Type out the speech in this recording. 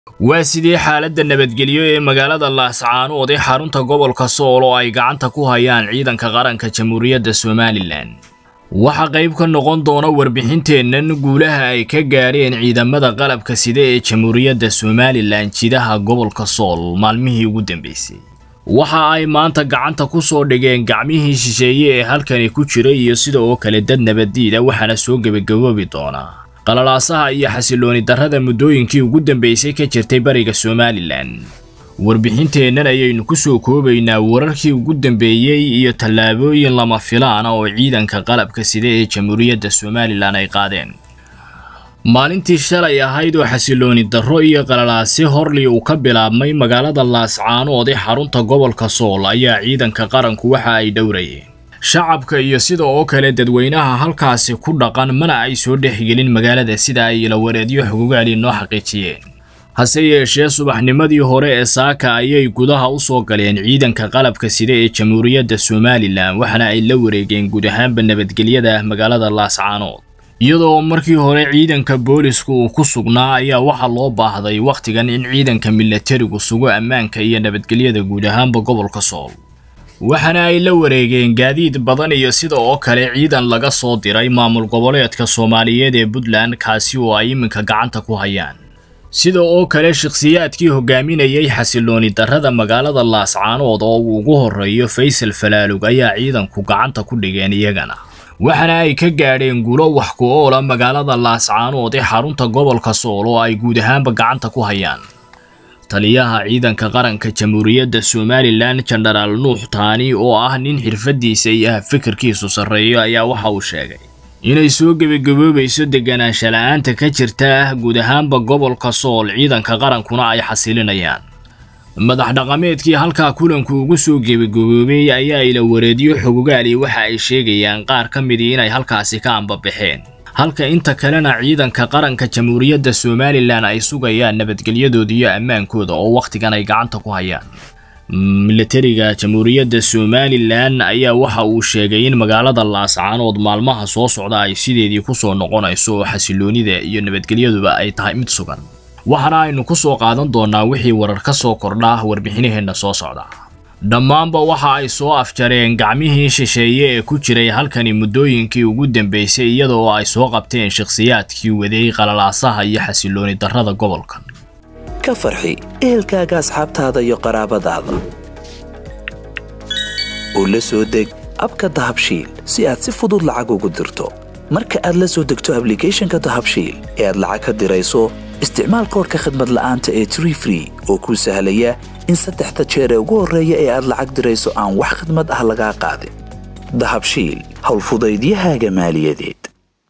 waa sidii xaaladda nabadgelyo ee magaalada laascaanood ee xarunta gobolka sool oo ay gacanta ku hayaan ciidanka qaranka jamhuuriyadda somalilan waxaa qayb ka noqon doona warbixinteennan guulaha ay ka gaadheen ciidamada qalabka sida ee jamhuuriyadda somalilan jidaha gobolka sool maalmihii ugu dambeysay waxa ay maanta gacanta ku soo dhigeen gacmihii shisheeye ee halkani ku jiray iyo sida oo kale dad nabaddiida waxaana soo gebagaboobi doonaa qalalaasaha iyo xasilooni darrada muddooyinkii ugu dambeysay ka jirtay bariga somalilan warbixinteennan ayaynu ku soo koobaynaa wararkii ugu dambeeyey iyo tallaabooyin lama filaana oo ciidanka qalabka sida ee jamhuuriyadda somalilan ay qaadeen maalintii shalay ahayd oo xasilooni darro iyo qalalaasi horlii uu ka bilaabmay magaalada laascaanood ee xarunta gobolka sool ayaa ciidanka qaranku waxa ay dhowrayeen shacabka iyo sida oo kale dadweynaha halkaasi ku dhaqan mana ay soo dhexgelin magaalada sida ay ilawareedyo xugugaali noo xaqiijiyeen hase yeeshee subaxnimadii hore ee saaka ayay gudaha u soo galeen ciidanka qalabka sida ee jamhuuriyadda somalilan waxaana ay la wareegeen guud ahaanba nabadgelyada magaalada laascaanood iyadoo markii hore ciidanka booliska uu ku sugnaa ayaa waxaa loo baahday wakhtigan in ciidanka milatarigu sugo ammaanka iyo nabadgelyada guud ahaanba gobolka sool waxaana ay la wareegeen gaadiid badan iyo sida oo kale ciidan laga soo diray maamul goboleedka soomaaliyeed ee puntland kaasi oo ay iminka gacanta ku hayaan sida oo kale shakhsiyaadkii hogaaminayay xasilooni darrada magaalada laascaanood oo uu ugu horreeyo faysal falaalug ayaa ciidanku gacanta ku dhigeen iyagana waxaana ay ka gaadheen gulo wax ku oola magaalada laascaanood ee xarunta gobolka sool oo ay guud ahaanba gacanta ku hayaan taliyaha ciidanka qaranka jamhuuriyadda somalilan jenaraal nuux taani oo ah nin xirfadiisa iyo fikirkiisu sarreeyo ayaa waxa uu sheegay inay soo gebagaboobayso deganaansha la-aanta ka jirta guud ahaanba gobolka sool ciidanka qarankuna ay xasilinayaan madax dhaqameedkii halkaa kulanku ugu soo gebagaboobay ayaa ila wareedyo xogogaali waxa ay sheegayaan qaar ka midii inay halkaasi ka ambabaxeen halka inta kalena ciidanka qaranka jamhuuriyadda somalilan ay sugayaan nabadgelyadooda iyo ammaankooda oo wakhtigan ay gacanta ku hayaan milatariga jamhuuriyadda somalilan ayaa waxa uu sheegay in magaalada laascaanood maalmaha soo socda ay sideedii kusoo noqonayso oo xasiloonida iyo nabadgelyaduba ay tahay mid sugan waxaana aynu ku soo qaadan doonaa wixii warar ka soo kordha warbixinaheenna soo socda dhammaanba waxa ay soo afjareen gacmihii shisheeye ee ku jiray halkani muddooyinkii ugu dambeysay iyadoo ay soo qabteen shakhsiyaadkii waday qalalaasaha iyo xasilooni darrada gobolkan ka farxi ehelkaaga asxaabtaada iyo qaraabadaada oo la soo deg abka dahabshiil si aad si fudud lacag ugu dirto marka aad la soo degto ablicathonka dahabshiil ee aad lacag ka dirayso isticmaal koorka khadmad la'aanta ee tree free oo kuu sahlaya in saddexda jeer ee ugu horreeya ee aad lacag dirayso aan wax khidmad ah lagaa qaadin dahabshiil howlfudaydiyahaaga maaliyadeed